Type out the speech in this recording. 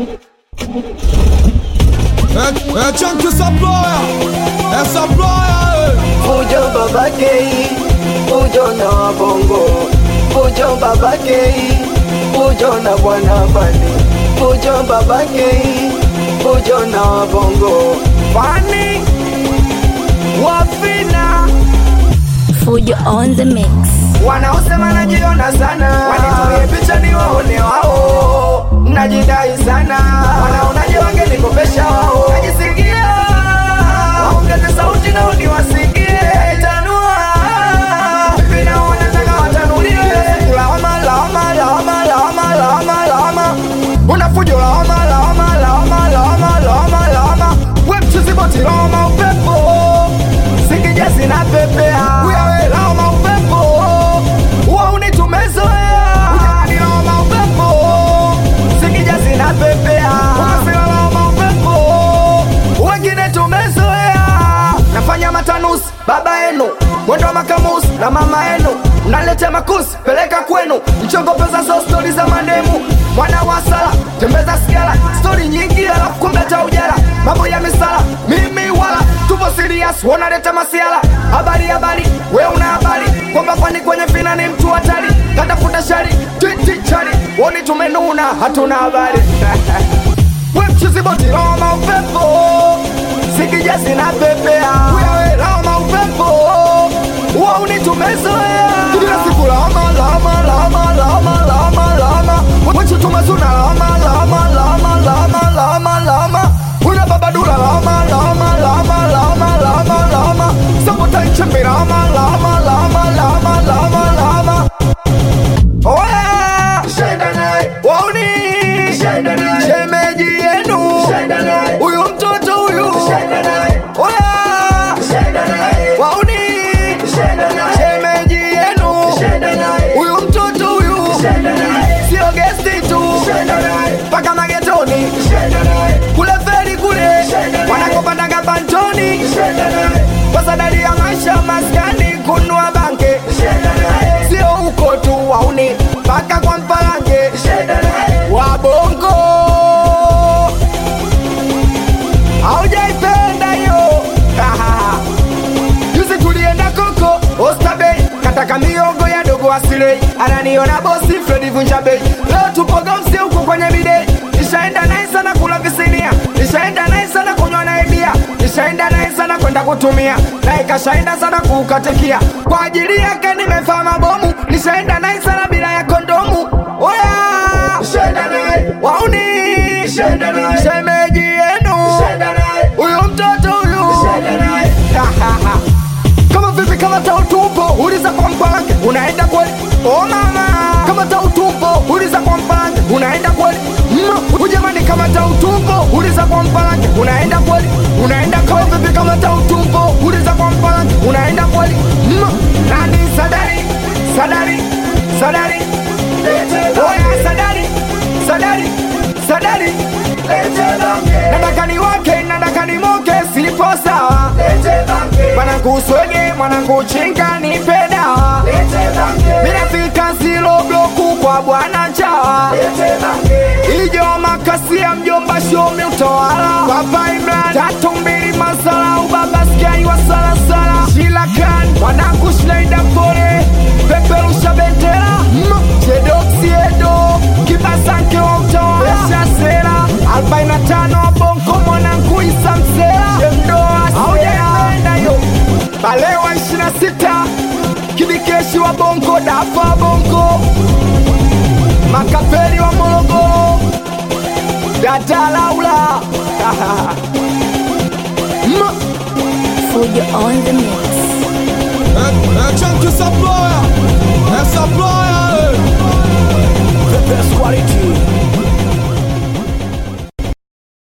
É, é tchan que essa ploia, essa ploia, Fujo babake, fujo na bongo, fujo babake, fujo na bwana bani, fujo babake, fujo na bongo. Fani wafina Fujo on the mix. wanaosema najiona sana, wanitumie picha ni waone wao, najidai sana, wanaonaje wangenikopesha wao, najisikia waongeze sauti nao niwasikie, tanua vipi nao wanataka watanuliwe, lawama lawama lawama lawama lawama lawama, unafujo lawama lawama lawama lawama lawama lawama, we mchiziboti lawama upepo Singija sina pepea Uyawe lawama upepo Uwa unitumezoea Ujani lawama upepo Singija sina pepea Ukasila lawama upepo Wengine tumezoea Nafanya matanusi baba yenu Mwendo wa makamusi na mama yenu Mnalete makusi peleka kwenu Mchongo pesa so stori za manemu Mwana wa sala tembeza sigara Stori nyingi alafu kumbe hata ujala Mambo ya misala mimi wala tupo serious wanaleta masiala habari habari we una habari kwamba kwani kwenye fina ni mtu hatari katafuta shari twiti chari woni tumenuna hatuna habari we mchiziboti lawama upepo sikija sina pepea wewe lawama upepo uwa unitumezoea kila siku lawama lawama lawama lawama lawama lawama wachu tumezuna lawama lawama lawama lawama lawama lawama una babadula lawama lawama lawama lawama lawama lawama sabota ichembe lawama lawama lawama lawama lawama lawama Oya! Wauni! Shemeji yenu huyu mtoto huyu Oya! Wauni! Shemeji yenu huyu mtoto huyu sio gesti tu mpaka magetoni kule feri kule wanakopandaga pantoni kwa sadari ya maisha maskani kunua banke sio huko tu wauni mpaka kwa mpalange wabongo aujaipenda hiyo juzi tulienda koko ostabei kataka miongo ya dogo asilei ananiona bosi fredi vunja bei leo tupoga msi huko kwenye bidei nishaenda naye sana kula visinia nishaenda naye sana kunywa naye bia nishaenda naye sana kwenda kutumia naye kashaenda sana kuukatikia kwa ajili yake nimefaa mabomu nishaenda naye sana bila ya kondomu oya wauni shemeji yenu huyu mtoto huyu kama vipi kama tautupo uliza kwa mpange unaenda kweli o mama kama tautupo uliza kwa mpange unaenda kweli mm. ujamani kama tautupo uliza kwa mpange unaenda kweli unaenda kama vipi kama tautupo uliza kwa mpange unaenda kweli mm. nani sadari sadari sadari oya sadari sadari sadari nataka ni wake nataka ni moke sipo sawa mwanangu swege mwanangu chinga nipe dawa minafika zilo bloku kwa bwana chawa ijo makasia mjomba shomi utawala baba imran tatu mbili masala ubaba skiai wa salasala shilakan mwanangu shnaida pole peperusha bendera jedosiedo kibasanke wa utawala shasera 45 bonko mwanangu isamsera shemdoa aujaipenda yo balewa 26 kibikeshi wa bongo dafa bongo makapeli wa morogoro datalaula Fujo on the mix. é, é tchan